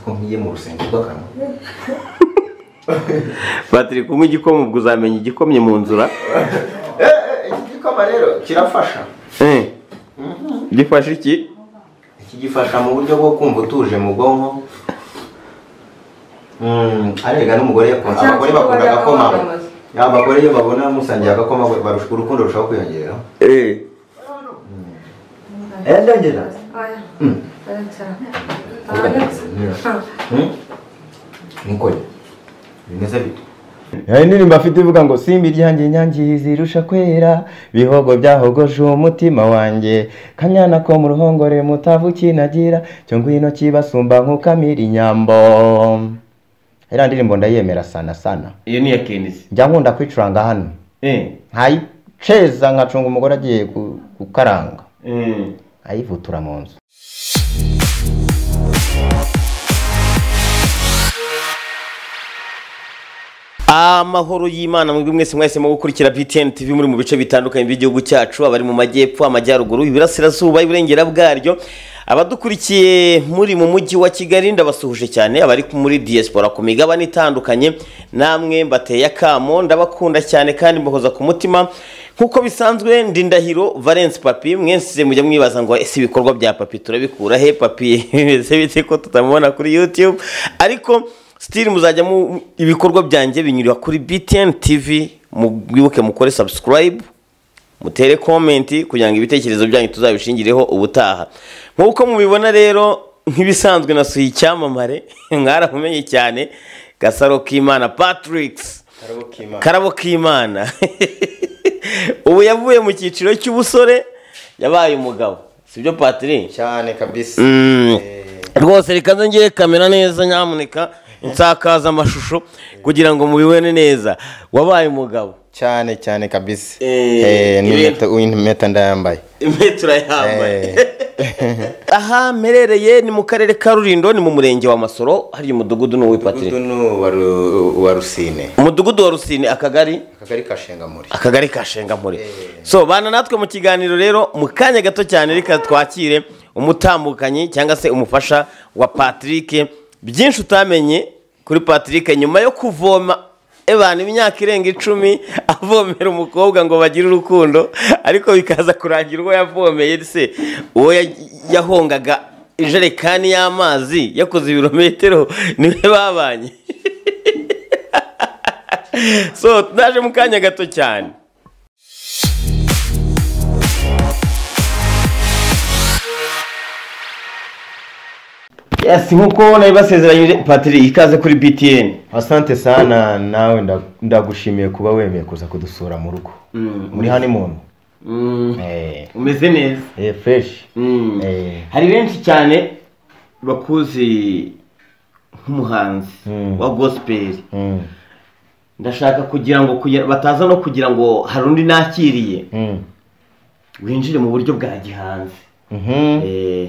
ko nkiye mu rusengero rw'akanwa batiri kunywa igikoma ubwo uzamenya igikomye mu nzura iki gikoma rero kirafasha Eh, gifashe iki iki gifasha mu buryo bwo kumva utuje mu bwonko Mm, arega n'umugore yakunda abagore bakunda agakoma abagore iyo babona musangiye agakoma barusha urukundo rushaho kwiyongera Eh, Eh, ndongera Mm. nikore bimeze bite hari indirimbo afite ivuga ngo simba iryanjye inyange zirusha kwera bihogo byahogoje umutima wanjye kanyana ko mu ruhongore mutavu kinagira cyo ngwino kibasumba nk'ukamira inyambo iriya ndirimbo ndayemera sana sana iyo ni iya kenisi njya nkunda kwicuranga hano Eh, nkayiceza nkacunga umugore agiye gu- gukaranga eh. ayivutura mu nzu amahoro y'imana mwebwe mwese mwahisemo gukurikira btn tv muri mu bice bitandukanye by'igihugu cyacu abari mu majyepfo amajyaruguru iburasirazuba iburengera bwaryo abadukurikiye muri mu mujyi wa kigali ndabasuhuje cyane abari muri diaspora ku migabane itandukanye namwe mbateye akamo ndabakunda cyane kandi mbahoza ku mutima nk'uko bisanzwe ndi ndahiro valence papi mwese mujya mwibaza ngo ese ibikorwa bya papi turabikura he papi ese bite ko tutamubona kuri youtube ariko sitiri muzajyamo ibikorwa byanjye binyurira kuri btn tv mwibuke mukore subscribe mutere komenti kugira ngo ibitekerezo byanyu tuzabishingireho ubutaha nk'uko mubibona rero nk'ibisanzwe nasuye icyamamare mwaramumenye cyane gasaro k'imana patrick's karabo k'imana ubu yavuye mu cyiciro cy'ubusore yabaye umugabo sibyo patrick cyane kabisa Mm. Eh, rwose reka nze ngiye kamera neza nyamuneka insakaza amashusho kugira ngo mubibone neza wabaye umugabo cyane cyane kabisa Eh, Eh, ibintu- n'impeta- impeta ndayambaye impeta urayambaye Eh. aha mperereye ni mu karere ka rurindo ni mu murenge wa masoro hari umudugudu n'uwi umudugudu patire ni uwa Ru- uwa rusine umudugudu wa rusine akagari akagari ka shengamuri akagari ka shengampure Eh. so bana natwe mu kiganiro rero mu kanya gato cyane reka twakire umutambukanyi cyangwa se umufasha wa patrick byinshi utamenye kuri patrick nyuma yo kuvoma ebana imyaka irenga icumi avomera umukobwa ngo bagire urukundo ariko bikaza kurangira uwo yavomeye se uwo ya- yahongaga ijerekani y'amazi yakoze ibirometero niwe babanye so naje mu kanya gato cyane yes nk'uko nawe basezeranyije patiri ikaze kuri btn asante sana nawe nda- ndagushimiye kuba wemeye kuza kudusura mu rugo muri honeymoon eh umeze neza eh, fresh Eh. hari benshi cyane bakuzi nk'umuhanzi Mm. wa gosipeli Mm, ndashaka kugira ngo kugira- bataza no kugira ngo hari undi nakiriye mm, winjire mu buryo bwa gihanzi mhm. Eh,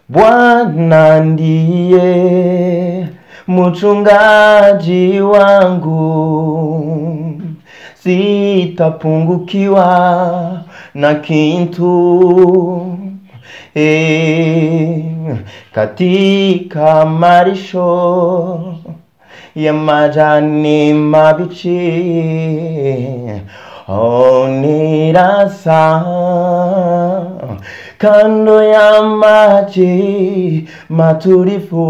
Bwana ndiye mchungaji wangu, sitapungukiwa na kitu e, katika marisho ya majani mabichi onirasa kando ya maji matulivu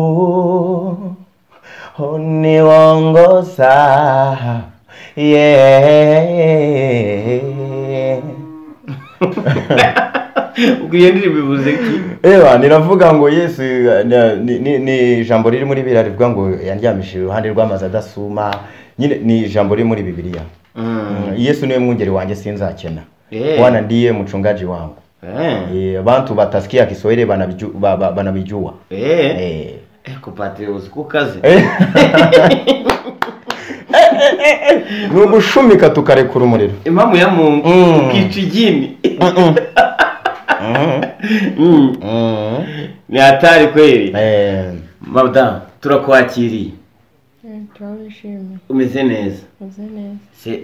huniongoza yeah. ubwo iyo ndirimbo ibuze iki ewa niravuga ngo yesu eh, ni- ni- ni ijambo riri muri biriya rivuga ngo yandyamishije iruhande rw'amazi adasuma nyine ni ijambo riri muri bibiliya Mm, yesu niwe mwungeri wanjye sinzakena Eh. bwana ndiye mchungaji wangu Eh, Eh, bantu batasikia kiswahili banaviju- ba- ba- banavijua eh. Eh. Eko patiri uzi ko ukaze ni ugushumika tukarekura umuriro impamvu ya mungu Mm. ukica igini Mhm. Mm. Mhm. ni hatari kweri Eh, madamu turakwakiriye turabishimiye umeze neza meze neza se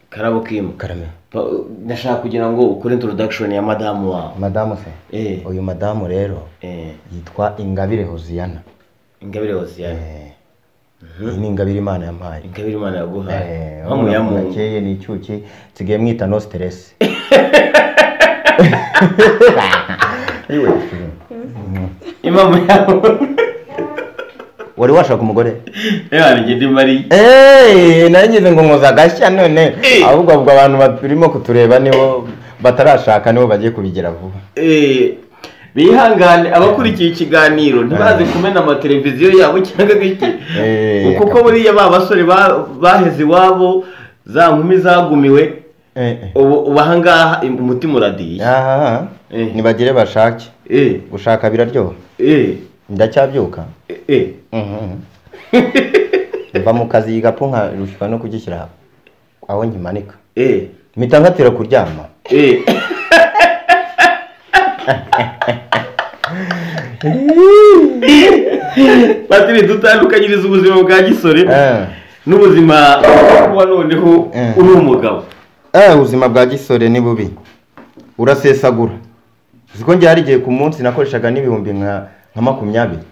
karabo kimu karame Pa- ndashaka kugira ngo ukore introduction ya madamu wawe madamu se eh uyu madamu rero eh yitwa ingabire hoziyana ingabire hoziyana Eh, iyi ni ingabire imana yampaye ingabire imana yaguhaye Eh, aho mu urabona yamungu keye ni icyuki nsigaye mwita no stress Iwe. impamvu yamungu wari washaka umugore reba rigenda imari Eh, nagize ngo nkoza agashya none ahubwo ahubwo abantu barimo kutureba nibo batarashaka nibo bagiye kubigira vuba Eh, bihangane abakurikiye ikiganiro ntibaze kumena amateleviziyo yabo cyangwa iki Eh, kuko buriya ba basore ba- baheze iwabo za nkumi zagumiwe Eh, eh. ubu ubu aha ngaha im- umutima uradiye Aha, Eh. nibagire bashake Eh, gushaka biraryoha eh, ndacyabyuka eh. Mhm. mva mu kazi igapu nkarushwa no kugishyira aho nkimanika Eh, mpita nkatira kuryama eh. patiri dutandukanyiriza ubuzima bwa gisore Eh. n'ubuzima kuba noneho Eh. uri umugabo Eh, ubuzima bwa gisore ni bubi urasesagura uzi ko njye hari igihe ku munsi nakoreshaga n'ibihumbi nka nka makumyabiri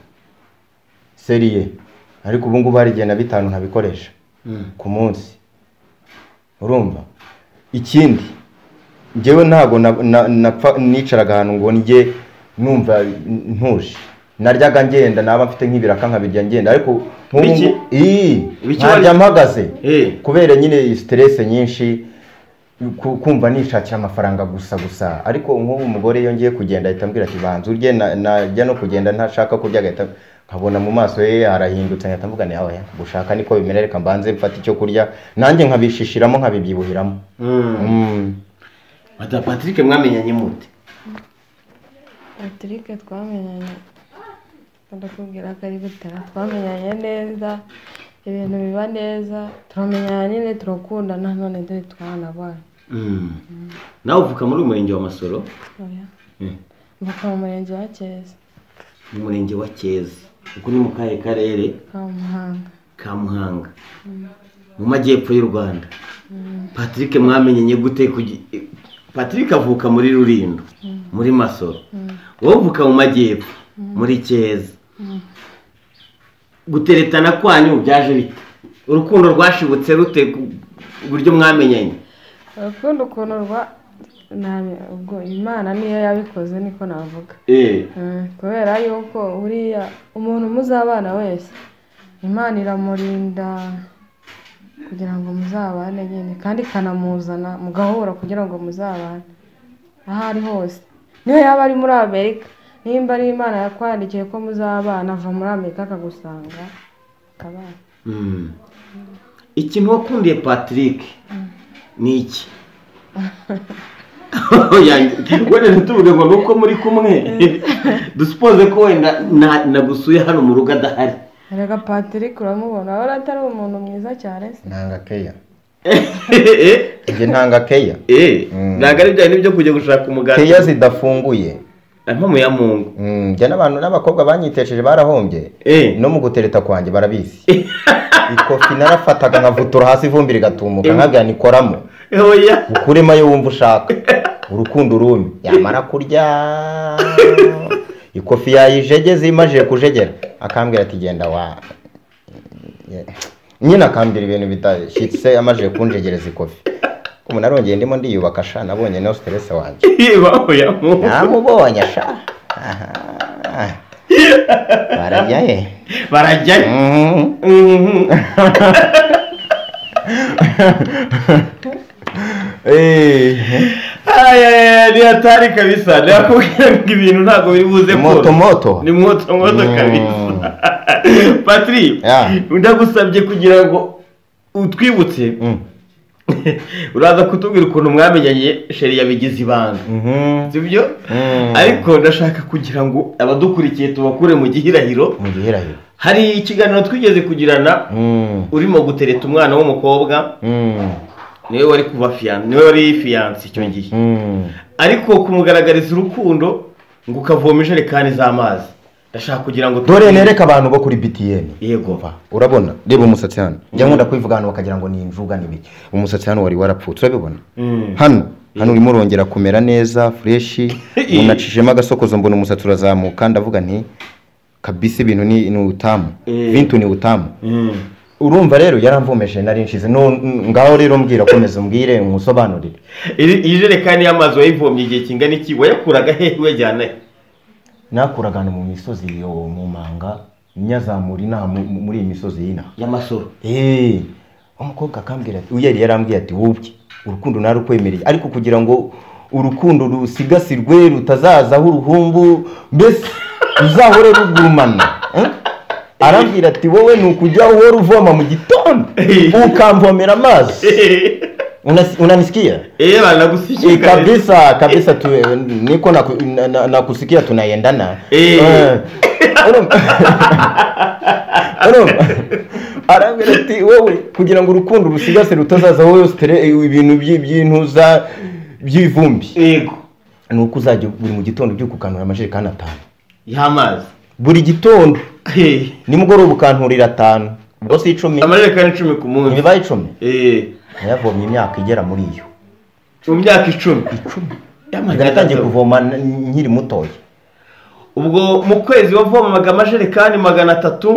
seriye ariko ubu ngubu hari igihe na bitanu ntabikoresha ku munsi urumva ikindi njyewe ntabwo na- na- napfa- nicaraga ahantu ngo njye numva ntuje naryaga ngenda naba mfite nk'ibiraka nkabirya ngenda ariko nk'ubu Biki? ngubu- Ii, Biki nkarya wari- mpagaze Eh. kubera nyine iyi stress nyinshi ku- kumva nishakira amafaranga gusa gusa ariko nk'ubu umugore iyo ngiye kugenda ahita ambwira ati banza urye na- najya no kugenda ntashaka kurya agahita nkabona mu maso ye arahindutse nkahita mvuga nti yawe gushaka niko bimera reka mbanze mfate icyo kurya nanjye nkabishishiramo nkabibyibuhiramo Mm. Mm. Madamu Patrick mwamenyanye mute Patrick twamenyanye ndakubwira ko ari gutera twamenyanye neza ibintu biba neza turamenyana nyine turakundana none dore twanabana nawe uvuka muri uyu murenge wa masoro Oya, Mm. mvuka mu murenge wa cyeza mu murenge wa keza uko ni mu kahe karere ka muhanga ka muhanga mu majyepfo y'u rwanda patrick mwamenyanye gute kugi- patrick avuka muri rurindo muri masoro wowe uvuka mu majyepfo muri keza guteretana kwanyu byaje bite urukundo rwashibutse rute ku- uburyo mwamenyanye urukundo ukuntu rwa nta- ubwo imana niyo yabikoze niko navuga Eh. Mm, kubera yuko buriya umuntu muzabana wese imana iramurinda kugira ngo muzabane nyine kandi ikanamuzana mugahura kugira ngo muzabane aho ari hose niyo yaba ari muri amerika nimba ari imana yakwandikiye ko muzabana ava muri amerika akagusanga akabana Mm. ikintu wakundiye patrick ni iki wenda ntituvuge ngo ni uko muri kumwe dusipoze ko wenda na- nagusuye hano mu rugo adahari reka patrick uramubona urabona atari umuntu mwiza cyane se ntanga keya Eh, njye ntanga keya eh, Mm. ntabwo ari bya bintu byo kujya gushaka umugati keya zidafunguye impamo ya mungu Mm, njye n'abantu n'abakobwa banyitesheje barahombye Eh. no mu gutereta kwanjye barabizi ikofi narafataga nkavutura hasi ivumbi rigatumuka nkabwira nikoramo oya ukuremo ayo wumva ushaka urukundo urumi yamara kurya ikofi yayijegeze imajije kujegera akambwira ati genda wa nyine akambwira ibintu bidashyitse amajije kunjegereza ikofi ubu narongeye ndimo ndiyubaka sha nabonye no stress wanjye impamo ya mungu namubonye sha Aha. barajya he barajyayo Mhm. Mhm. Eh. Aya, aya, aya, ni hatari kabisa nakubwira ngo ibintu ntabwo biri buze Ni moto koroha. moto ni mwoto mwoto Mm. kabisa patri Yeah. ndagusabye kugira ngo utwibutse Mm. uraza kutubwira ukuntu mwamenyanye sheri yabigize ibanga Mhm. sibyo Mm. ariko ndashaka kugira ngo abadukurikiye tubakure mu gihirahiro mu gihirahiro hari ikiganiro twigeze kugirana Mm. urimo gutereta umwana w'umukobwa Mm. niwe wari kuba fiyanse niwe wari fiyanse icyo gihe Mm. ariko kumugaragariza urukundo ngo ukavoma ijerekani z'amazi ndashaka kugira ngo dore nereka abantu bo kuri btn yego Va, urabona reba umusatsi hano njya nkunda kubivuga hano bakagira ngo ni injuga n'ibiki umusatsi hano wari warapfutse urabibona Mm. hano hano urimo urongera kumera neza fureshi unacishemo agasokozo mbona umusatsi urazamuka ndavuga nti kabisa ibintu ni ni utamu Eh. vintu ni utamu Mm. urumva rero yaramvomeje nari nshize No- ngaho rero mbwira komeza umbwire umusobanurire Iri iyi jerekani y'amazi wayivomye igihe kingana iki wayakuraga hehe wajyana he nakuraga ahantu mu misozi yo mu manga nyazamura inaha mu- mu- muri iyi misozi y'inaha y'amasoro Eh, umukobwa akambwira ati uyari yarambwiye ati wubye urukundo narukwemereye ariko kugira ngo urukundo rusigasirwe rutazazaho uruhumbu mbese ruzahore rugumana eh? arambwira ati wowe ni ukujya uhora uvoma mu gitondo ukamvomera amazi Unasi- unanisikia eee Eh, banagusikiye kabisa kabisa tu, eh, niko naku- na- na- nakusikia tunaendana Eh. Eh, urumva? Urumva? arambwira ati wowe kugira ngo urukundo rusigase rutazazaho yose tere- eh, ibintu by- by'intuza by'ivumbi yego ni uko uzajya buri mu gitondo ubyuka ukanura amajerekani atanu y'amazi buri gitondo Hey, nimugoroba ukanturira atanu yose icumi amajerekani icumi ku munsi ntibibaye icumi Hey, yavomye imyaka igera muri iyo mu myaka icumi Y'amazi natangiye atatu. kuvoma n- nkiri mutoya ubwo mu kwezi wavomaga amajerekani magana atatu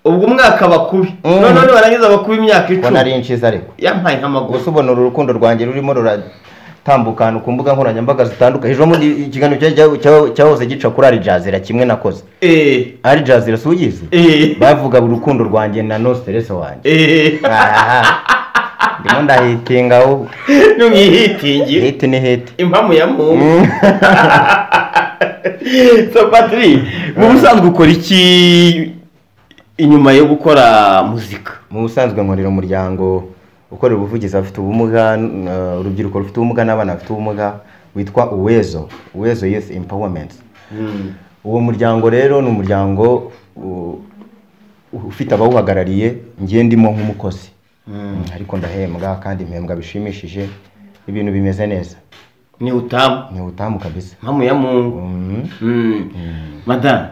ubwo umwaka bakubi Mm. none barangiza bakubi imyaka ubona icumi ari inshiza ariko yampaye nk'amaguru gusa ubona uru rukundo rwanjye rurimo ruratambuka ahantu ku mbuga nkoranyambaga zitandukanye ejo bundi ikiganiro cya- cya- cya- cyahoze gica kuri ari jazira kimwe nakoze eee ari jazira si uyizi eee bavuga urukundo rwanjye na nostelese wanjye eee Aha. ndimo ndahitinga wowe ntumyihitingi hete ni hete impamu ya mungu so patri wowe usanzwe ukora iki inyuma yo gukora muzika mu busanzwe nkorera umuryango ukorera ubuvugizi abafite ubumuga n- eh, urubyiruko rufite ubumuga n'abana bafite ubumuga witwa uwezo uwezo youth empowerment uwo muryango rero ni umuryango u- ufite abawuhagarariye ngiye ndimo nk'umukozi ariko ndahembwa kandi impembwa bishimishije ibintu bimeze neza ni utamu ni ubutamu kabisa impamu ya mungu Mhm. Mm. madamu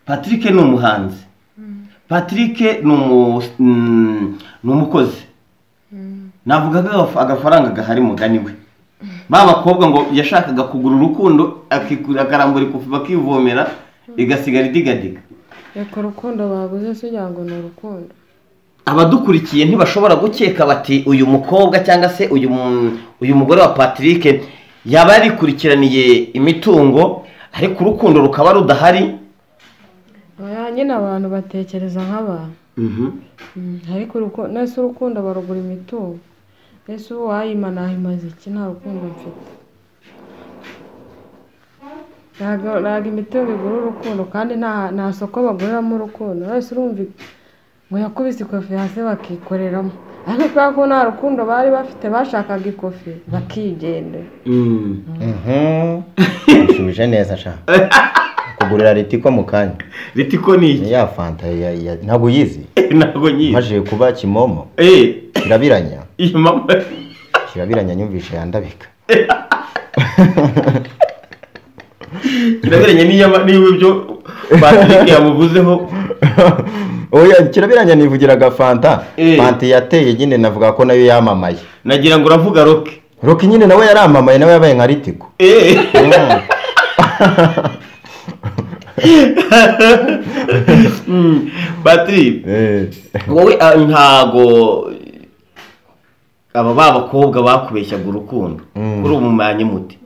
patrick ni umuhanzi patrick ni umu- mm, ni umukozi navuga ko agaf- agafaranga gahari mugani we ba bakobwa ngo yashakaga kugura urukundo akikura- akarambura ikufi bakivomera igasigara idigadiga reka urukundo baguze se ugira ngo ni urukundo abadukurikiye ntibashobora gukeka bati uyu mukobwa cyangwa se uyu mu- uyu mugore wa patrick yaba yarikurikiraniye imitungo ariko urukundo rukaba rudahari Oya, nyine abantu batekereza nk'abantu Mm, ariko uruku- nese urukundo barugura imitungo nese uwayima nayimaze iki nta rukundo mfite ntabwo ntabwo imitungo igura urukundo kandi nta nta soko baguriramo urukundo wese urumva ngo yakubise ikofi hasi bakikoreramo ariko kubera ko nta rukundo bari bafite bashakaga ikofi bakigendera Mhm. ushubije neza sha kugurira ritiko mu kanya ritiko ni iki Ni ya fanta ya- ya- ntabwo uyizi ntabwo nyizi maze kuba kimomo Eh, kirabiranya iyi mama kirabiranya nyumvishe yandabika kiraberanye n'iyo- n'iyo ibyo patrick yamuvuzeho oya kirabiranya nivugiraga fanta Eh. fanta yateye nyine navuga ko nayo yamamaye nagira ngo uravuga roke roki nyine nawe yaramamaye nawe yabaye nka ritiko Eh. Mm. Mm. patrick Eh. wowe ah, ntago aba ba bakobwa bakubeshyaga urukundo Mm. kuri ubu manye muti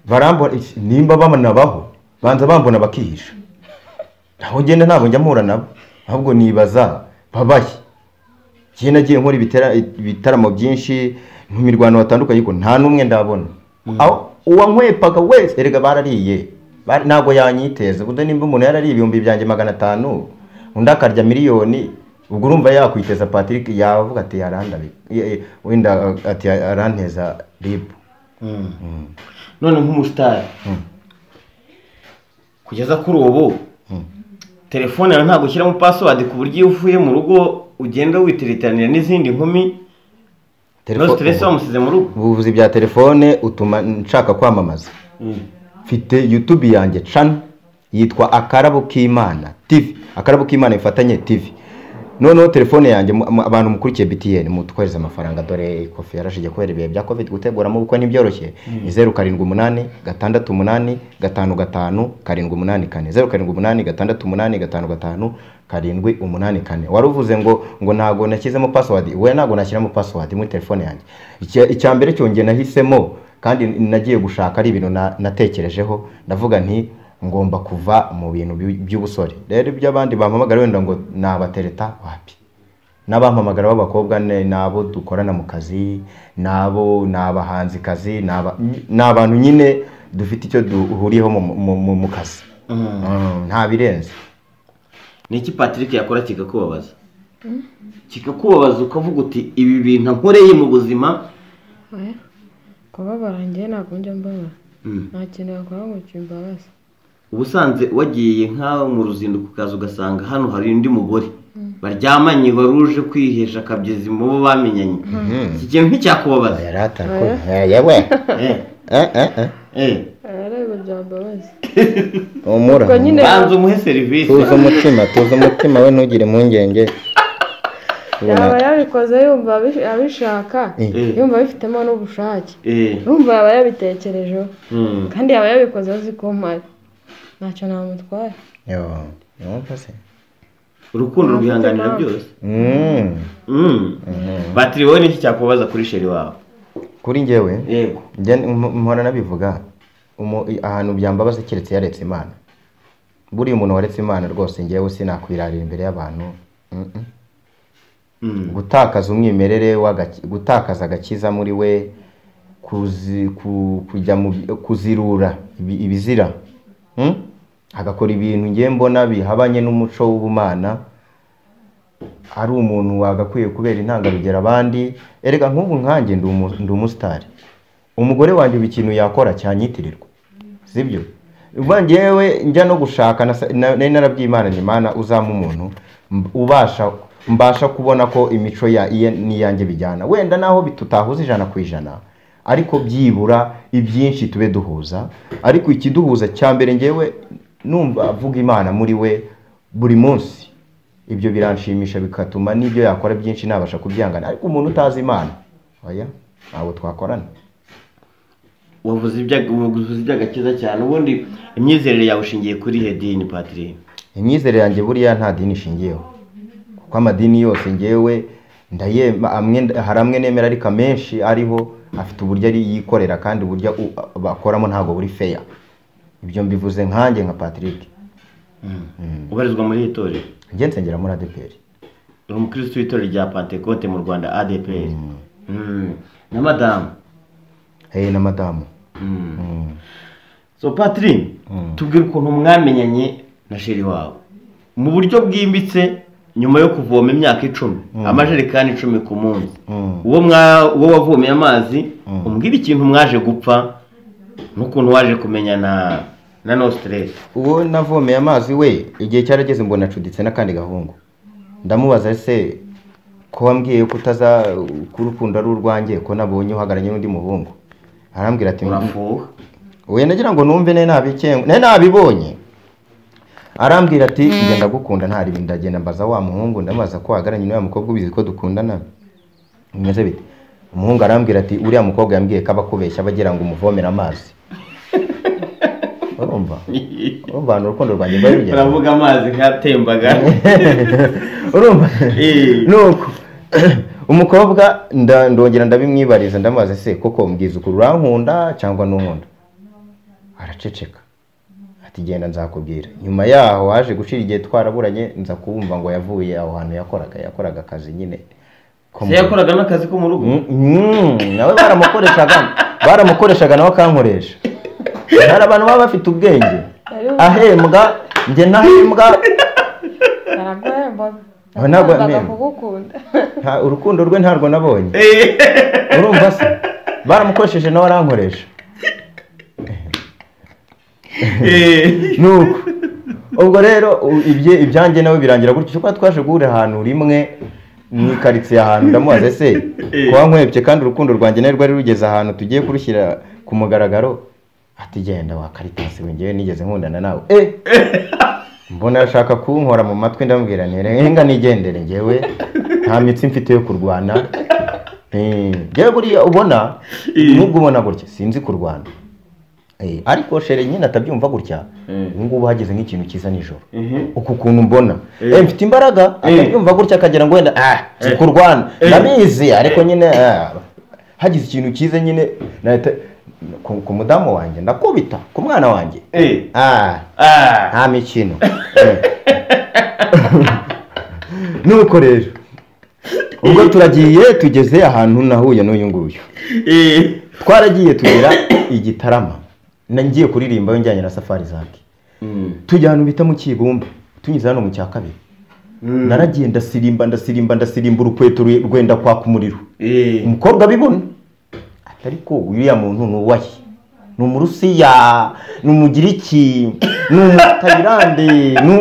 barambona iki- nimba bamanabaho banza bambona bakihisha aho ngenda ntabwo njya mpura nabo ahubwo nibaza babahe njye nagiye nkora ibitera- ibitaramo byinshi mu mirwano batandukanye ariko nta n'umwe ndabona Aho- uwankwepaga wese erega barariye Ba- ntabwo yanyiteze kuko nimba umuntu yarariye ibihumbi byanjye magana atanu undi akarya miliyoni ubwo urumva yakwiteza patrick yavuga ati yarandabi wenda ati aranteza ribu none nk'umusitari kugeza kuri ubu telefone yawe ntabwo ushyiramo password ku buryo iyo uvuye mu rugo ugenda witiritiranira n'izindi nkumi no stress wamusize mu rugo ubuvuzi bya telefone utuma nshaka kwamamaza mfite youtube yanjye cana yitwa akarabo k'imana tivi akarabo k'imana bifatanye tivi noneho telefone yanjye mu- mu- abantu mukurikiye btn mutwohereza amafaranga dore kofi yarashigiye kubera ibihe bya covid guteguramo ubukwe ntibyoroshye ni zeru karindwi umunani gatandatu umunani gatanu gatanu karindwi umunani kane zeru karindwi umunani gatandatu umunani gatanu gatanu karindwi umunani kane wari uvuze ngo ngo ntabwo nashyizemo pasiwadi we ntabwo nashyiramo pasiwadi muri telefone yanjye Icya- icya mbere cyongeye nahisemo kandi nagiye gushaka ari ibintu na- natekerejeho ndavuga nti ngomba kuva mu bintu by- by'ubusore rero ibyo abandi bampamagara wenda ngo nabatereta wapi n'abampamagara b'abakobwa ni ni abo dukorana mu kazi ni abo ni abahanzikazi ni aba- ni abantu nyine dufite icyo duhuriyeho mu- mu- mu mu kazi Mm, nta birenze ni iki patrick yakora kikakubabaza kikakubabaza ukavuga uti ibi bintu nkoreye mu buzima oya kubabara njye ntabwo njya mbabara nta kintu yakora ngo kimbabaze ubusanzwe wagiye nk'aho mu ruzinduko ukaza ugasanga hano hari undi mugore baryamanye wari uje kwihesha akabyezi mu bo bamenyanye iki kintu nticyakubabaza yari atakora yewe Eh, Eh, eh, eh. eh. arareba byambabaze umura ubwo nyine banza umuhe serivisi tuzi umutima tuzi umutima we ntugire impungenge yaba yabikoze yumva abi- abishaka Eh, yumva abifitemo n'ubushake eh, yumva yaba yabitekerejeho mm. kandi yaba yabikoze azi ko mpari ntacyo namutwaye Yo, yumva se urukundo rwihanganira byose Mm. Mm. batiri wowe n'iki cyakubabaza kuri sheri wawe kuri njyewe yego njye mp- mpora nabivuga umu- ahantu byambabaza keretse yaretse imana buriya umuntu waretse imana rwose njyewe sinakwirarira imbere y'abantu Mm, mm. Mm. gutakaza umwimerere w'agaki- gutakaza agakiza muri we kuzi- ku- kujya mu bi- kuzirura ibi- ibizira Mm? agakora ibintu ngiye mbona bihabanye n'umuco w'ubumana ari umuntu wagakwiye kubera intangarugero abandi erega nk'ubu nkanjye ndi umu- ndi umusitari umugore wanjye ubu ikintu yakora cyanyitirirwa sibyo uba njyewe njya no gushaka nasa- na- nari narabyimana imana uzampa umuntu mb- ubasha mbasha kubona ko imico ya iye n'iyanjye bijyana wenda naho bi- tutahuza ijana ku ijana ariko byibura ibyinshi tube duhuza ariko ikiduhuza cya mbere njyewe numva avuga imana muri we buri munsi ibyo biranshimisha bigatuma n'ibyo yakora byinshi nabasha kubyangana ariko umuntu utazi imana oya ntabwo twakorana wavuze ibya- wavuze iby'agakiza cyane ubundi imyizerere yawe ushingiye kuri hedini patiri imyizerere yanjye buriya nta dini ishingiyeho kuko amadini yose ngewe ndayema amwe hari amwe nemera ariko amenshi ariho afite uburyo ari yikorera kandi uburyo u- bakoramo ntabwo buri feya ibyo mbivuze nkanjye nka patrick ubarizwa muri iri torero njye nsengera muri adeperi uri umukirisitu w'itorero rya pantekote mu rwanda adepr na madamu hey, na madamu Mm. Mm. so patiri tubwire ukuntu mwamenyanye na sheri wawe mu buryo bwimbitse nyuma yo kuvoma imyaka icumi amajerekani icumi ku munsi Mm. uwo mwa- uwo wavomeye amazi umbwire ikintu mwaje gupfa n'ukuntu waje kumenyana na no stress uwo navomeye amazi we igihe cyarageze mbona acuditse n'akandi gahungu ndamubaza se ko wambwiye ko utaza ko urukundo ari urwanjye ko nabonye uhagararanye n'undi muhungu arambwira ati urafuha we nagira ngo numve ne nabikengu ne nabibonye arambwira ati njye ndagukunda nta ribi ndagenda mbaza wa muhungu ndamubaza ko wahagararanye n'uya mukobwa ubizi ko dukundana bimeze bite umuhungu arambwira ati uriya mukobwa yambwiye ko abakubeshya bagira ngo umuvomere amazi urumva urumva ahantu urukundo rwanjye rwari rugeze uravuga amazi nkatembaga urumva Eh. nuko umukobwa nda- ndongera ndabimwibariza ndamubaza se koko mbwiza ukuri urankunda cyangwa ntunkunda araceceka ati genda nzakubwira nyuma yaho waje gushira igihe twaraburanye nza kuwumva ngo yavuye aho hantu yakoraga yakoraga akazi nyine ko mu- se yakoraga n'akazi ko mu rugo Mm, mm, nawe baramukoreshaga baramukoreshaga nawe akankoresha hari abantu baba bafite ubwenge ahembwa njye ntahembwa araguhembaga Aha ntabwo Yakundaga yamenya. kugukunda nta urukundo rwe ntarwo nabonye Eh. urumva se baramukoresheje nawe arankoresha Eh. nuko ubwo rero u- ibye ibyanjye nawe birangira gutyo kuko twaje guhurira ahantu rimwe mu ikaritsiye ahantu ndamubaza ese kuba nkwebye kandi urukundo rwanjye nawe rwari rugeze ahantu tugiye kurushyira ku mugaragaro ati genda wa karitasi we ngewe nigeze nkundana nawe eh mbona ashaka kunkora mu matwi ndamubwira nti renga nigendere ngewe nta mitsi mfite yo kurwana Eh, ngewe buriya ubona Eh. nubwo ubona gutya sinzi kurwana Eh, ariko shere nyine atabyumva gutya ubu ngubu hageze nk'ikintu cyiza nijoro uku kuntu mbona Eh, mfite imbaraga akabyumva gutya akagira ngo wenda ah si kurwana ndabizi ariko nyine ah, hagize ikintu cyiza nyine nahita- ku- ku mudamu wanjye ndakubita ku mwana wanjye Eh. ah Ah. nta mikino nuko rero ubwo turagiye tugeze ahantu nahuye n'uyu nguyu Eh. twaragiye tugera i gitarama Na- ngiye kuririmba we njyanye na safari zaki Mm. tujya ahantu bita mu kibumba tunyuze hano mu cya kabiri naragiye ndasirimba ndasirimba ndasirimba urukweto rwe- rwenda kwaka umuriro Eh. umukobwa abibona Ati, ariko uriya muntu ni uwahe ni umurusiya ni umugiriki ni umutayilande ni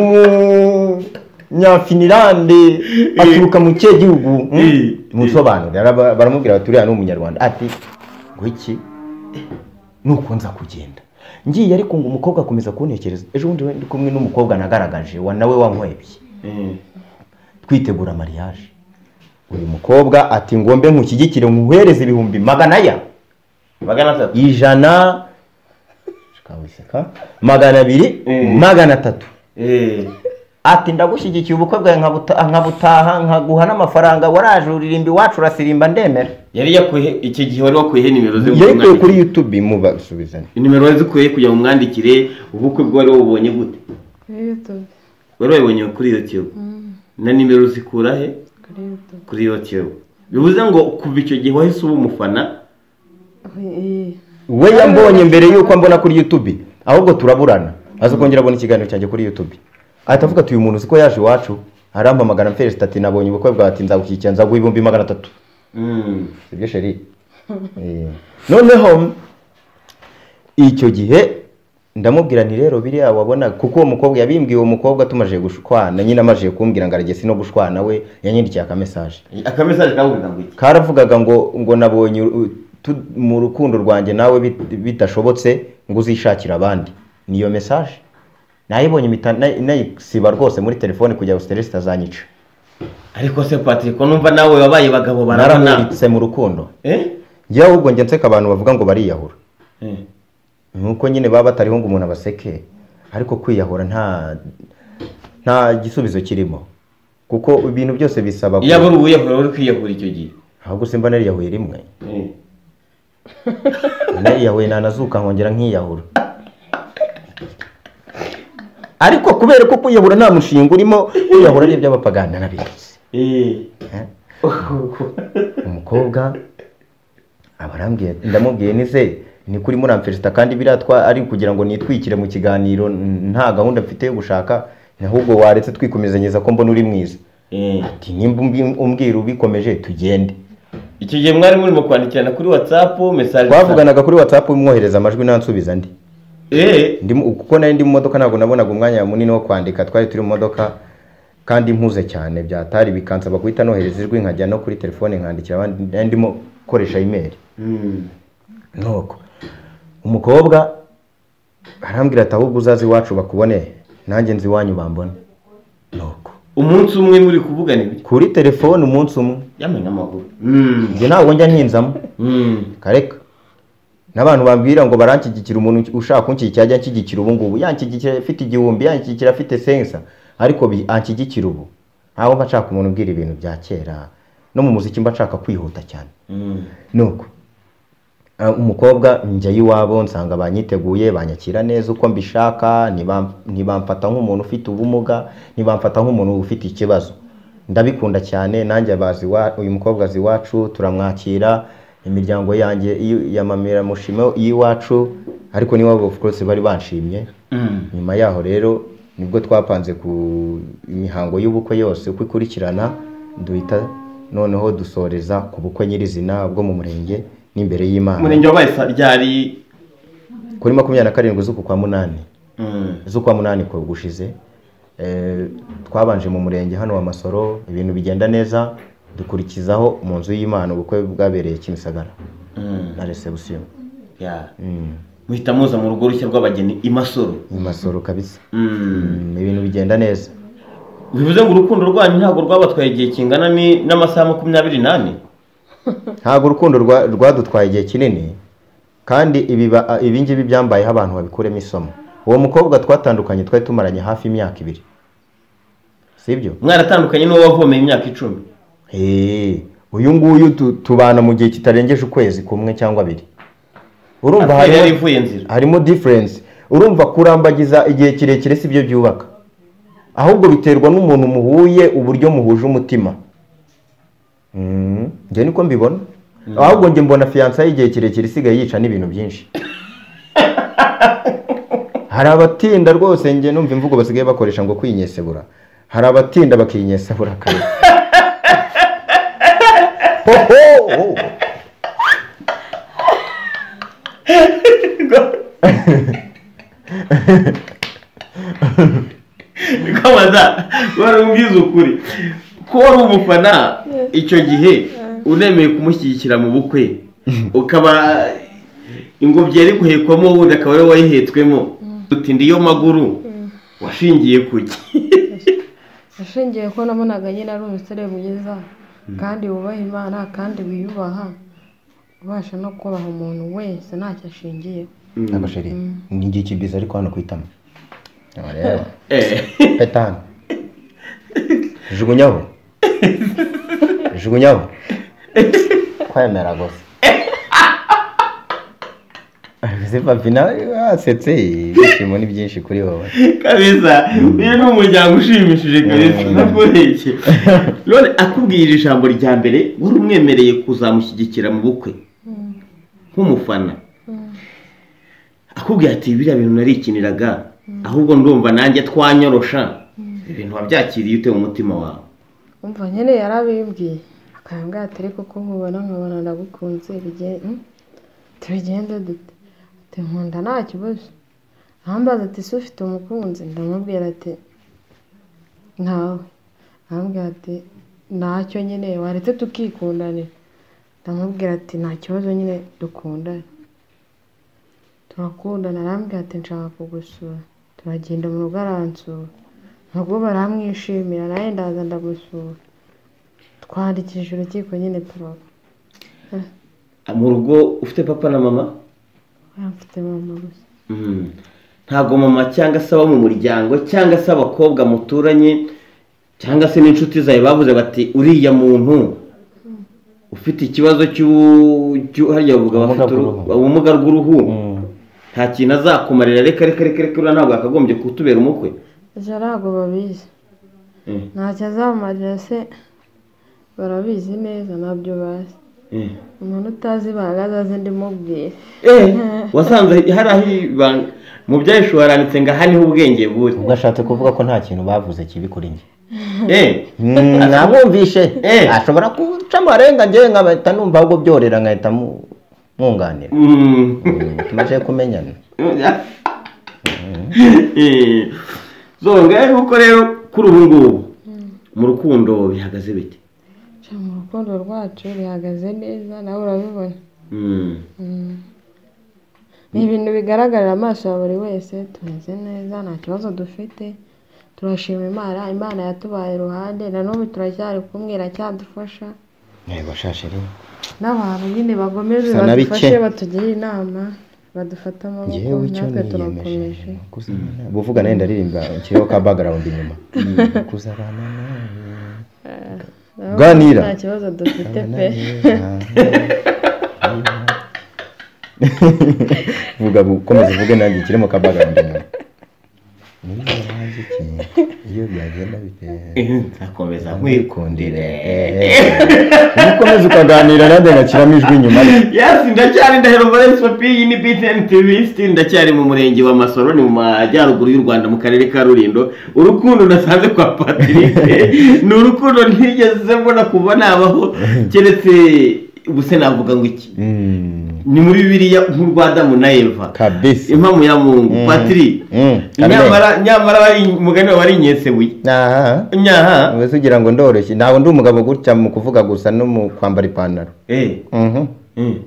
umunyafinilande aturuka mu kihe gihugu hmm? Eh. tumusobanurire Araba- baramubwira bati uriya ni umunyarwanda ati ngo iki nuko nza kugenda ngiye ariko ngo umukobwa akomeza kuntekereza ejo bundi we ndi kumwe n'umukobwa nagaragaje wa nawe wankwebye Eh. twitegura mariage uyu mukobwa ati ngombe nkushyigikire nkuhereze ibihumbi magana ya magana atatu ijana shikawiseka, magana abiri Mm. magana atatu Eh. ati ndagushyigikiye ubukwe bwawe nkabuta- nkabutaha nkaguha n'amafaranga waraje uririmba iwacu urasirimba ndemera yari yakwihe icyo gihe wari wakwihe nimero ze ngo yarikuye umwandikire. kuri youtube mubasubizane nimero wazikuye kugira ngo umwandikire ubukwe bwe wari wabubonye gute kuri yutube wari wabibonye kuri youtube na nimero uzikura he kuri yutube kuri youtube bivuze ngo kuva icyo gihe wahise uba umufana we yambonye mbere yuko ambona kuri youtube ahubwo turaburana aza kongera abona ikiganiro cyanjye kuri youtube ahita avuga ati uyu muntu uziko yaje iwacu arampamagara mferesita ati nabonye ubukwe bwawe ati nzagushyigikira nzaguha ibihumbi magana atatu Mm. sibyo sheri Eh, noneho icyo gihe ndamubwira nti rero biriya wabona kuko uwo mukobwa yabimbwiye uwo mukobwa tumaje gushwana nyine amajije kumbwira ngo aragesi no gushwana we yanyandikiye akamesaje akamesaje kavuga ngo iki karavugaga ngo ngo nabonye u- tu- mu rukundo rwanjye nawe bit- bidashobotse ngo uzishakire abandi niyo mesaje nayibonye mpita nay- nayisiba rwose muri telefone kugira ngo siteresi itazanyica ariko se patrick ko numva nawe wabaye bagabo barabona naramuritse mu rukundo eh njyewe ahubwo njya nseka abantu bavuga ngo bariyahura Eh. nuko nyine baba batariho ngo umuntu abaseke ariko kwiyahura nta nta gisubizo kirimo kuko ibintu byose bisaba iyo aba ari uwiyahura uri kwiyahura icyo gihe ahubwo simba nariyahuye rimwe Eh. nariyahuye nanazuka nkongera nkiyahura ariko kubera ko kwiyahura nta mushinga urimo kwiyahura ari iby'abapagana n'abizi Eh. umukobwa abarambwiye ndamubwiye nize ni kuri muramferesita kandi biriya twa ari ukugira ngo nitwikire mu kiganiro n- nta gahunda mfite yo gushaka ahubwo waretse twikomezanyeza ko mbona uri mwiza Eh. ati nimba umbi- umbwira ubikomeje tugende icyo gihe mwari murimo kwandikirana kuri whatsapp message twavuganaga kuri watsapu umwohereza amajwi nansubiza ndi eh Ndi mu- kuko nari ndi mu modoka ntabwo nabonaga umwanya munini wo kwandika twari turi mu modoka kandi mpuze cyane byatari bikansaba guhita nohereza ijwi nkajya no kuri telefone nkandikira abandi nari ndimo gukoresha imeri Mm. nuko umukobwa arambwira ati ahubwo uzaze iwacu bakubone nanjye nzi iwanyu bambone nuko umunsi umwe muri kuvugana ibyo kuri telefone umunsi umwe yamenya amakuru Mm. njye ntabwo njya nkinzamo Mm. kareka n'abantu bambwira ngo baranshyigikira umuntu ushaka kunshyigikira ajya anshyigikira ubu ngubu yanshyigikira afite igihumbi yanshyigikira afite sensa ariko bi- anshyigikira ubu ntabwo mba nshaka umuntu ubwira ibintu bya kera no mu muziki mba nshaka kwihuta cyane Mm. nuko ah, umukobwa njya iwabo nsanga banyiteguye banyakira neza uko mbishaka ntibam- ntibamfata nk'umuntu ufite ubumuga ntibamfata nk'umuntu ufite ikibazo ndabikunda cyane nanjye bazi iwa- uyu mukobwa azi iwacu turamwakira imiryango yanjye iyo- ya mamira mushima y'iwacu ariko n'iwabo of course bari banshimye Mm. nyuma yaho rero nibwo twapanze ku imihango y'ubukwe yose uko ikurikirana duhita noneho dusoreza ku bukwe nyirizina bwo mu murenge n'imbere y'imana umurenge wabaye sa ryari kuri makumyabiri na karindwi z'uku kwa munani Mm. z'ukwa munani ko gushize eh, twabanje mu murenge hano wa masoro ibintu bigenda neza dukurikizaho mu nzu y'imana ubukwe bwabereye kimisagara Mm. na resebusiyo Yeah. Mm. muhita muza mu rugo rushya rw'abageni i masoro imasoro kabisa Mm. Mm, ibintu bigenda neza bivuze ngo urukundo rwanyu ntabwo rwabatwaye igihe kingana ni- n'amasaha makumyabiri n'ane ntabwo urukundo rwa- rwadutwaye igihe kinini kandi ibiba- ibi ngibi byambayeho abantu babikuremo isomo uwo mukobwa twatandukanye twari tumaranye hafi imyaka ibiri sibyo mwaratandukanye n'uwo wavomeye imyaka icumi Hey, uyu nguyu tu- tubana mu gihe kitarengeje ukwezi kumwe cyangwa abiri urumva Atari yari harimo, ivuye inzira harimo difference urumva kurambagiza igihe kirekire si byo byubaka ahubwo biterwa n'umuntu muhuye uburyo muhuje umutima Mm, njye niko mbibona ahubwo njye mbona fiyansa y'igihe kirekire isigaye yica n'ibintu byinshi hari abatinda rwose njye numva imvugo basigaye bakoresha ngo kwinyesebura hari abatinda bakinyesebura kare Hoho! kwamaza warumvize ukuri ko wari umufana icyo gihe unemeye kumushyigikira mu bukwe ukaba ingobyi yari guhekwamo ubundi akaba ariwe wayihetswemo dutinde iyo maguru washingiye kuki ashingiye ko nabonaga nyine ari umusore mwiza kandi wubaha imana kandi wiyubaha ubasha no kubaha umuntu wese ntacyo ashingiye ntabwo sheri ni igiki byiza ariko hano ku itama Aba rero, Eh. peta hano jugunyaho jugunyaho kwemera gusa ziva vina wasetse ibyishimo ni byinshi kuri wowe kabeza uyu ni umuryango ushimishije kabeza Mm. ndakubeshye none akubwiye iri jambo rya mbere wari umwemereye kuzamushyigikira mu bukwe nk'umufana akubwira ati biriya bintu narikiniraga ahubwo ndumva nanjye twanyorosha ibintu wabyakiriye ute mu mutima wawe umva nyine yarabimbwiye akabibwira ati ariko ko nkubona nkabona ndagukunze bige- mm, tubigende dute ati nkunda nta kibazo ahambaza ati ese ufite umukunzi ndamubwira ati ntawe arambwira ati ntacyo nyine waretse tukikundanira ndamubwira ati nta kibazo nyine dukundane turakundana arambwira ati nshaka kugusura turagenda mu rugo aransura nubwo baramwishimira nawe ndaza ndamusura twandikishije urukiko nyine turaba mu rugo ufite papa na mama mfite mama gusa Mm. ntabwo mama cyangwa se abo mu muryango cyangwa se abakobwa muturanye cyangwa se n'inshuti zawe bavuze bati uriya muntu ufite ikibazo cy'u- cy'u- hariya bavuga Ubumuga bafite uruhu- bw'uruhu. ubumuga bw'uruhu Mm. nta kintu azakumarira reka reka reka reka uriya ntabwo yakagombye kutubera umukwe gusa ntabwo babizi Mm. ntacyo azamarira se barabizi neza nabyo bazi Mm. umuntu utazi ibanga azaze ndimubwire Eh, wasanze hari aho ibanga mu byahishuwe haranditse ngo aha niho ubwenge buri ubwo ashatse kuvuga ko nta kintu bavuze kibi kuri njye Eh, Mm, nabumvishe Eh. ashobora guca amarenga njyewe nkahita numva ahubwo byorera nkahita mu- mwunganira mm. Mm, tumaze kumenyana Eh, zonga yuko rero kuri ubu ngubu mu rukundo bihagaze bite Nca mu rukundo rwacu rihagaze neza nawe urabibona Mm. Mm. ni ibintu bigaragarira amaso ya buri wese tumeze neza nta kibazo dufite turashima imana imana yatubaye iruhande na n'ubu turacyari kumwe iracyadufasha yego shasheri n'abantu nyine bakomeze Bisa na badufashe bike. batugire inama badufate amaboko ngewe icyo natwe niyemeje turakomeje ni ukuzabana buvuga nawe ndaririmba kiriho ka bagarawundi inyuma Ni ukuzabana nawe Nawe Ganira. nta kibazo dufite pe vuga bu- komeza uvuge nanjye kirimo ka bagarawundi inyuma niba nanjye iki iyo byagenda bitera Eh, nzakomeza nkwikundire iyo ukomeza ukaganira nanjye ngakiramo ijwi inyuma ye yes ndacyari ndahero valence papi iyi ni btn tv still ndacyari mu murenge wa masoro ni mu majyaruguru y'u rwanda mu karere ka rulindo urukundo nasanze kwa patrick ni urukundo ntigeze mbona kuva nabaho keretse ubuse navuga ngo iki Mm, ni muri bibiliya nk'urwa adamu na eva kabisa impamo ya mungu Mm. patiri Mm, nyamara nyamara wari umugani wawe wari inyesebuye aha nyaha wese ugira ngo ndoroshye ntabwo ndi umugabo gutya mu kuvuga gusa no mu kwambara ipantaro eh Mhm, eh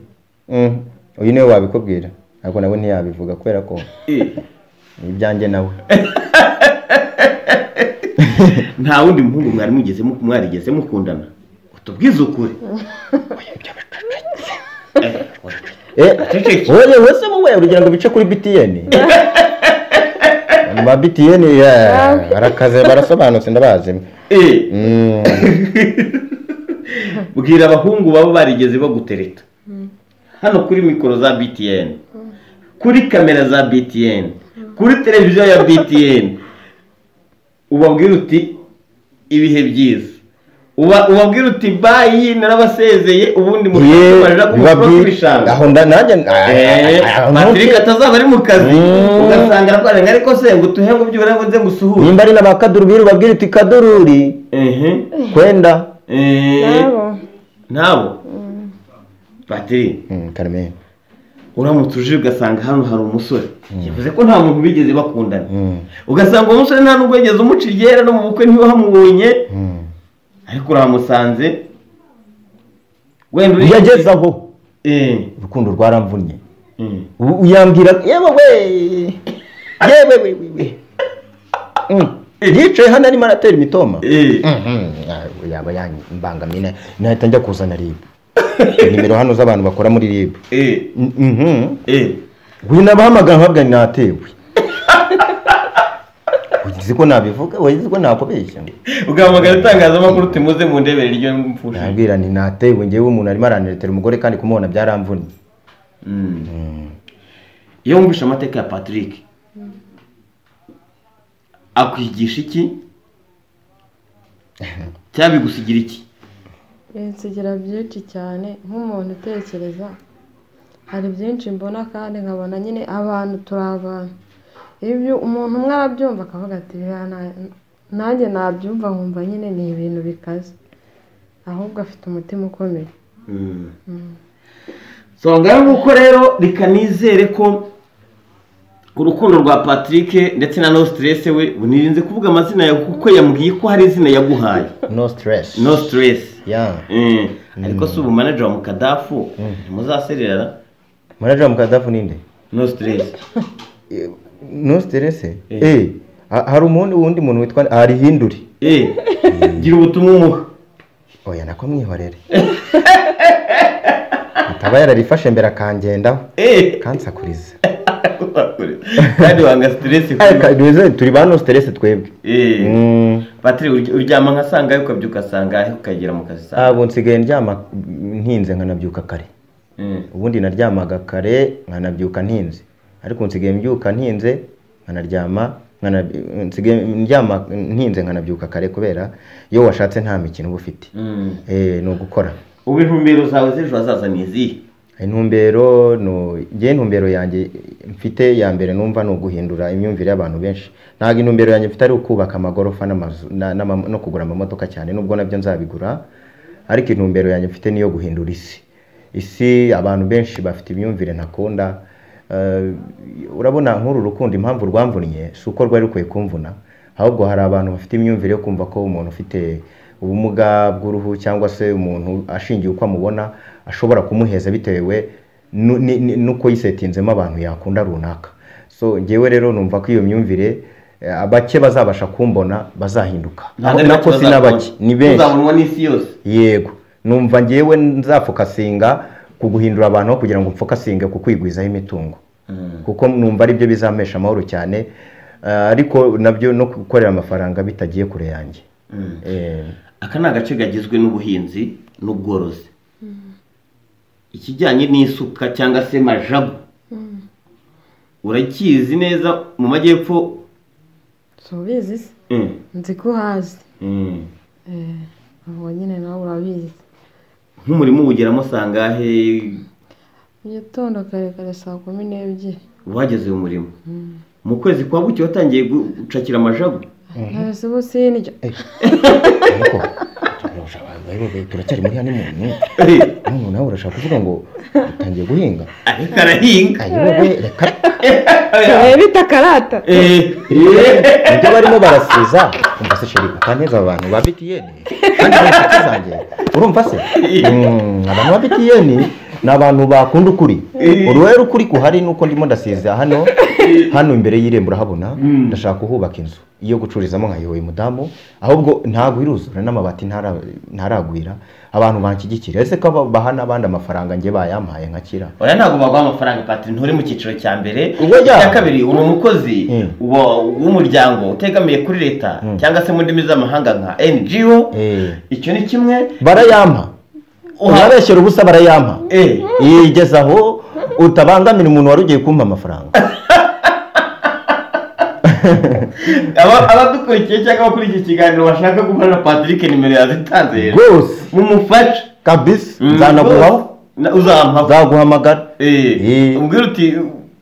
mhm. uyu niwe wabikubwira ariko nawe ntiyabivuga kubera ko ni ibyanjye nawe nta wundi muhungu mwari mugeze mu- mwarigeze mukundana utubwize ukuri Eh, Acecetse. wowe wowe se wowe urugira ngo bice kuri btn ba btn yeah, barakaze barasobanutse ndabazi eh. Mm, bwira abahungu baba barigeze bagutereta hano kuri mikoro za btn kuri kamera za btn kuri televiziyo ya btn ubabwira uti ibihe byiza Uba- ubabwira uti bayi narabasezeye ubundi ye, mushobora biba kubura byi- kw'ibishanga aho nda- nanjye Eh, Patrick atazaba ari mu kazi Mm. ugasanga ararwara ariko se ngo utuhe ngo byubura ngo nze gusuhuza nimba ari na ba kadurubiri ubabwira uti kadururi ehe kwenda Eh, nabo nabo Patrick Mm, Carmen uramutse uje ugasanga hano hari umusore yavuze ko nta muntu bigeze bakundana Mm, ugasanga uwo musore nta nubwo yigeze umuca iryera no mu bukwe ntiwahamubonye mm. ariko urahamusanze wenda uri- yageze aho Eh, urukundo rwaramvunnye eh. U- uyambwira yewe we yewe we we we Mm. yicaye hano arimo aratera imitoma Eh, Mhm. Ah, yaba yambangamiye nahita njya kuzana rib nimero hano z'abantu bakora muri rib eh, Mhm. eh. wina bahamagara nkabwa natewe uzi ko nabivuga uzi ko nakubeshya ugahamagara itangazamakuru uti muze mu ndebere ryo mpfusha nabwira ni natewe ngewe umuntu arimo aranetera umugore kandi kumubona byaramvunnye iyo wumvise amateka ya patrick akwigisha iki cyangwa bigusigira iki binsigira byinshi cyane nk'umuntu utekereza hari byinshi mbona kandi nkabona nyine abantu turi abantu ibyo umuntu umwe arabyumva akavuga ati "Biriya na- nanjye nabyumva nkumva nyine ni ibintu bikaze ahubwo afite umutima ukomeye so ngaho ni uko rero reka nizere ko urukundo rwa patrick ndetse na no stress we nirinze kuvuga amazina yawe kuko yambwiye ko hari izina yaguhaye no stress no stress yeah Eh, ariko si ubu manager wa mukadafu ntimuzasererana manager wa mukadafu ninde no stress no stress Eh. eh ha- hari umundi wundi muntu witwa hari hinduri Eh, gira ubutumwa umuha oya nako mwihorere ataba yararifashe mbere akangendaho Eh, kansakuriza kandi wanga stress Aka- kubi. nize- turi ba no stress twebwe Eh, Mm, Patrick ury- uryama nka sangahe ukabyuka sangahe ukagera mu kazi saa ntabwo nsigaye ndyama ntinze nkanabyuka kare Eh, ubundi naryamaga kare nkanabyuka ntinze ariko nsigaye mbyuka ntinze nkanaryama nkana- nsigaye ndyama ntinze nkanabyuka kare kubera iyo washatse nta mikino uba ufite mm. Eh, ni ugukora ubu intumbero zawe z'ejo hazaza ni izihe intumbero ni- njye intumbero yanjye mfite ya mbere numva ni uguhindura imyumvire y'abantu benshi ntabwo intumbero yanjye mfite ari ukubaka amagorofa n'amazu na- n'ama- no kugura amamodoka cyane nubwo nabyo nzabigura ariko intumbero yanjye mfite niyo guhindura isi isi abantu benshi bafite imyumvire ntakunda Eh, urabona nk'uru rukundo impamvu rwamvunnye si uko rwari rukwiye kumvuna ahubwo hari abantu bafite imyumvire yo kumva ko umuntu ufite ubumuga bw'uruhu cyangwa se umuntu ashingiye uko amubona ashobora kumuheza bitewe nu- ni- ni- n'uko yisetinzemo abantu yakunda runaka so njyewe rero numva ko iyo myumvire eh, bake bazabasha kumbona bazahinduka Ntabwo ari nako bake si na bazabona. bake ni benshi uzabonwa n'isi yose yego numva ngewe nzafokasinga ku guhindura abantu aho kugira ngo mfokasinge ku kwigwizaho imitungo kuko numva aribyo bizampesha amahoro cyane eh, ariko nabyo no gukorera amafaranga bitagiye kure yanjye Eh, aka ni agace kagizwe n'ubuhinzi n'ubworozi ikijyanye n'isuka cyangwa se majagu urakizi neza mu majyepfo subizi se Mm, nzi ko uhazi mm. Eh, ubwo nyine nawe urabizi nk'umurimo uwugeramo sangahe mu gitondo kare kare saa kumi n'ebyiri wageze uyu murimo mu kwezi kwa buki watangiye gucakira amajagu ntabwo ubu sindya ariko turarusha abantu, bayoboye, turacyari muri hano umuntu none nawe urashaka kuvuga ngo utangiye guhinga ariko arahinga ayobe reka turebe itakarata Eh, eh. ibyo barimo barasiza umva se sheri ukaneza aba bantu ba btn kandi ni inshuti zanjye urumva se Mm, abantu ba btn ni abantu bakunda ukuri Eh. uruhare ukuri kuhari nuko ndimo ndasiza hano hano imbere y'irembo urahabona Mm. ndashaka kuhubaka inzu iyo gucururizamo nkayoboye umudamu ahubwo ntabwo iruzura n'amabati ntara- ntaragwira abantu banshyigikira ese ko aba- baha n'abandi amafaranga njye bayampaye nkakira oya ntabwo baguha amafaranga patiri nturi mu cyiciro cya mbere Ubwo jya. icya kabiri uri umukozi Mm. wa- w'umuryango utegamiye kuri leta Mm. cyangwa se mu ndimi z'amahanga nka ngo Eh. icyo ni kimwe barayampa uha urabeshyera ubusa barayampa Eh. Iyi igeze aho utabangamira umuntu wari ugiye kumpa amafaranga Aba- abadukurikiye cyangwa abakuriye iki kiganiro bashaka guhura na patrick nimero yazitanze rero rwose mumufashe kabisa Mm, nzanaguhaho na- uzamuha nzaguhamagara Eh, Eh. umbwira uti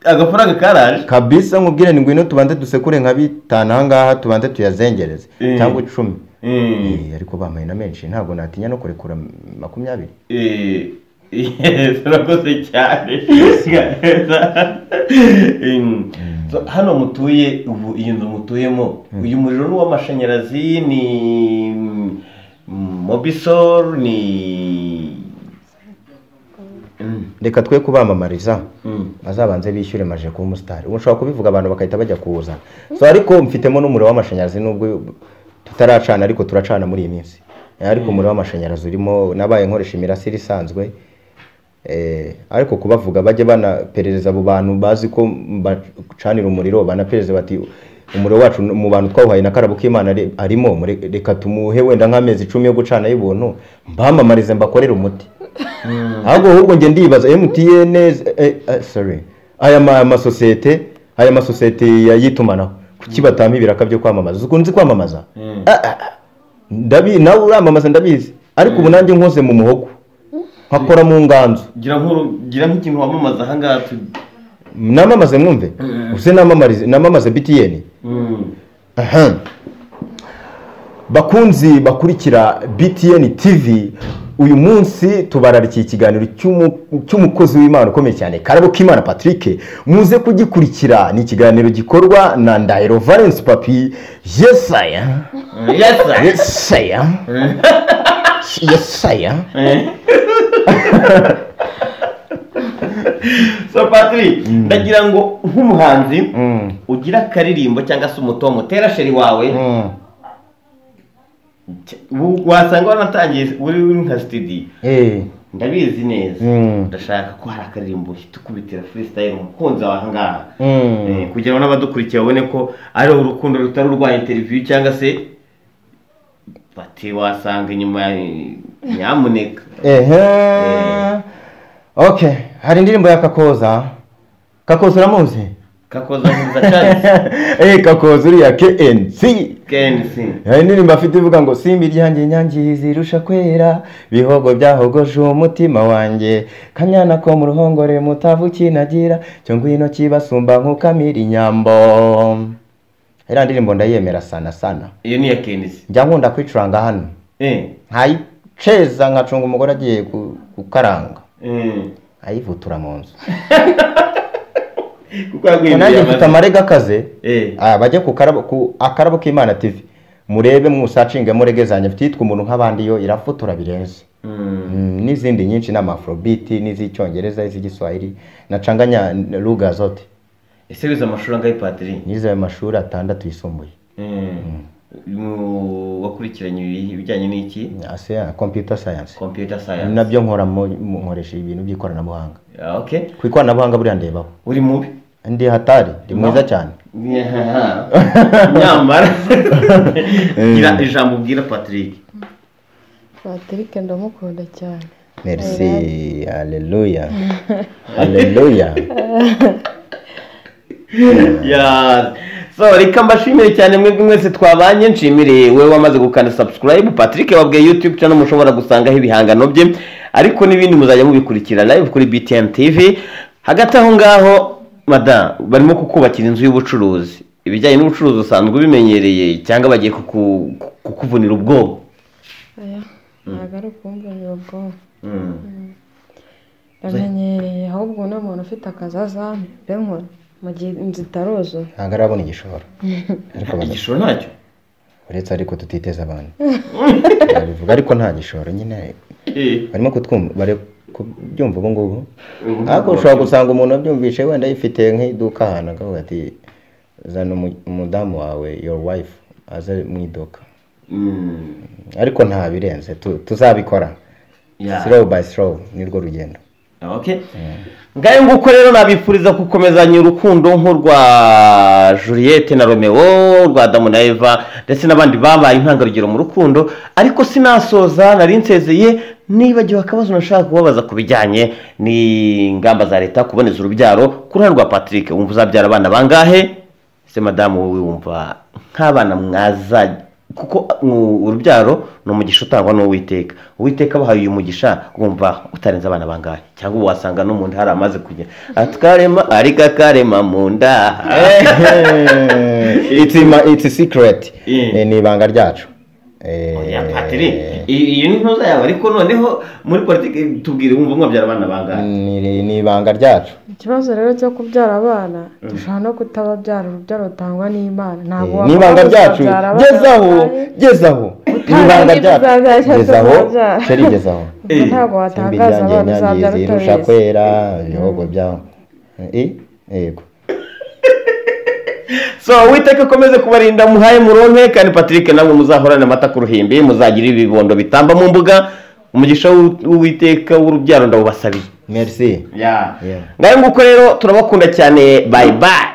agafaranga karaje kabisa nkubwire ni ngwino tubanze dusekure nka bitanu aha ngaha tubanze tuyazengereze Eh. cyangwa icumi Eh. Eh, ariko bampaye na menshi ntabwo natinya no kurekura makumyabiri Eh, yes, urakoze cyane Em, so, hano mutuye ubu iyi nzu mutuyemo uyu muriro ni uw'amashanyarazi ni mm, mobisol ni Mm, reka twe kubamamariza mm. bazabanze bishyure maje kuba umusitari ubu nshobora kubivuga abantu bagahita bajya kuwuzana so ariko mfitemo n'umuriro w'amashanyarazi nubwo tutaracana ariko turacana muri iyi minsi Eh, ariko umuriro w'amashanyarazi urimo nabaye nkoresha imirasire isanzwe Eh, ariko kubavuga bajye banaperereza abo bantu bazi ko bacanira umuriro banaperereza bati umuriro wacu mu bantu twawuhaye na karabo k'imana ari- arimo mure- reka tumuhe wenda nk'amezi icumi yo gucana y'ubuntu mbamamarize mbakorere umuti ahubwo ahubwo njye ndibaza MTN eh, eh, sorry aya ma- amasosiyete aya masosiyete ya- y'itumanaho kuki batama ibiraka byo kwamamaza ukunze kwamamaza Ah, ah, ah. Ndabi- nawe uramamaza ndabizi ariko ubu nanjye nkoze mu muhogo nkakora mu nganzo gira nk'uru- gira nk'ikintu wamamaza ahangaha tu- namamaze mwumve use namamarize namamaze BTN Mm. Aha. bakunzi bakurikira btn tv uyu munsi tubararikiye ikiganiro cy'umu- cy'umukozi w'imana ukomeye cyane karabo k'imana patrick muze kugikurikira ni ikiganiro gikorwa na ndahiro valence papi yesaya Yes, sir. yesaya yesaya so patrick ndagira ngo nk'umuhanzi Mm. ugira akaririmbo cyangwa se umuto mutera sheri wawe Mm. w- wasanga wanatangiye uri uri nka sitidi Eh. ndabizi neza Mm. ndashaka ko hari akaririmbo uhita ukubitira freestyle umukunzi wawe ahangaha Mm. Eh, kugira ngo n'abadukurikiye babone ko ari urukundo rutari urwa interview cyangwa se bati wasanga inyuma eh, nyamuneka ehe okay hari indirimbo ya kakoza kakoza uramuzi kakoza neza cyane eh kakoza uriya knc kenisi hari indirimbo afite ivuga ngo simba iryanjye nyange zirusha kwera bihogo byahogoje umutima wanjye kanyana ko mu ruhongore mutavu kinagira cyo ngwino kibasumba nk'ukamira inyambo iriya ndirimbo ndayemera sana sana iyo ni iya kenisi njya nkunda kwicuranga hano eh nkayiceza nkacunga umugore agiye ku- gukaranga eh ayivutura mu nzu kuko yaguhinduriye nanjye mfite amazina amarega akaze eh Ah, bajye ku karabo ku akarabo k'imana tv murebe mwusacingemo rege zanjye mfite iyitwa umuntu nk'abandi yo irafotora birenze mm. Mm, n'izindi nyinshi n'amafrobiti n'iz'icyongereza iz'igiswahili nacanganya luga zote ese wize amashuri angahe patiri nize ayo mashuri atandatu yisumbuye eh mu- wakurikiranye ibi- ibijyanye n'iki ase ya computer science computer science nabyo nkora mu- mu- nkoresha ibintu by'ikoranabuhanga Ah, okay ku ikoranabuhanga buriya ndebaho uri mubi ndi hatari ndi mwiza cyane nyamara gira ijambo ubwira patrick patrick ndamukunda cyane merci haleluya haleluya Yeah. so reka mbashimire cyane mwebwe mwese twabanye nshimire we wamaze gukanda subscribe patrick wabwiye youtube channel mushobora gusangaho ibihangano bye ariko n'ibindi muzajya mubikurikira live kuri btn tv hagati aho ngaho madamu barimo kukubakira inzu y'ubucuruzi ibijyanye n'ubucuruzi usanzwe ubimenyereye cyangwa bagiye kuku- kukuvunira ubwoba aya ntabwo ari ukumvunira ubwonko ndamenyereye ahubwo n'umuntu ufite akazazame mbe nkora mu gihe inzu itaruzura ntabwo arabona igishoro ariko baza igishoro ntacyo uretse ariko tutiteza abantu bivuga ariko nta gishoro nyine barimo kutwumva bari ku kubyumva ubu ngubu ariko ushobora gusanga umuntu abyumvishe wenda yifite nk'iduka ahantu akavuga ati zana umu- umudamu wawe your wife aze mu iduka Mm. ariko nta birenze tu- tuzabikora Yeah. slow by slow nirwo rugendo Okay. ngayo nguko rero nabifuriza gukomezanya urukundo nk'urwa Juliette na Romeo rwa Adamu na Eva ndetse n'abandi babaye intangarugero mu rukundo ariko sinasoza nari nsezeye nibagiwe akabazo nashaka kubabaza ku bijyanye n'ingamba za leta kuboneza urubyaro ku ruhande rwa Patrick wumva uzabyara abana bangahe se madamu wowe wumva nk'abana mwaza kuko uh, urubyaro ni umugisha utangwa n'uwiteka uwiteka abahaye uyu mugisha wumva utarenze abana bangahe cyangwa wasanga no mu nda hari amaze kugira atkarema ariko akarema mu nda it's, ima- it's a secret Yeah. Eh, ni ibanga ryacu Oya, Eh, Patiri, i- iyo ni ntuza yawe ariko noneho muri politiki tubwire wumva mwabyara abana bangahe ni ni ibanga ryacu ikibazo rero cyo kubyara abana dushobora no kutababyara urubyaro rutangwa n'imana ntabwo ni ibanga ryacu gezaho gezaho ni Utazi ibanga icyo ryacu uzabyara cyangwa gezaho utazabyara. seri gezaho ntabwo simba watangaza iryanjye abana inyange uzabyara zirusha utabizi kwera ibihogo byaho Eh, yego so uwiteka akomeze kubarinda muhaye muronke kandi patrick namwe muzahorane amata ku ruhimbi muzagira ibibondo bitamba mu mbuga umugisha w'u- w'uwiteka w'urubyaro ndawubasabiye merci Yeah. Yeah. ngayo nguko rero turabakunda cyane bayi bayi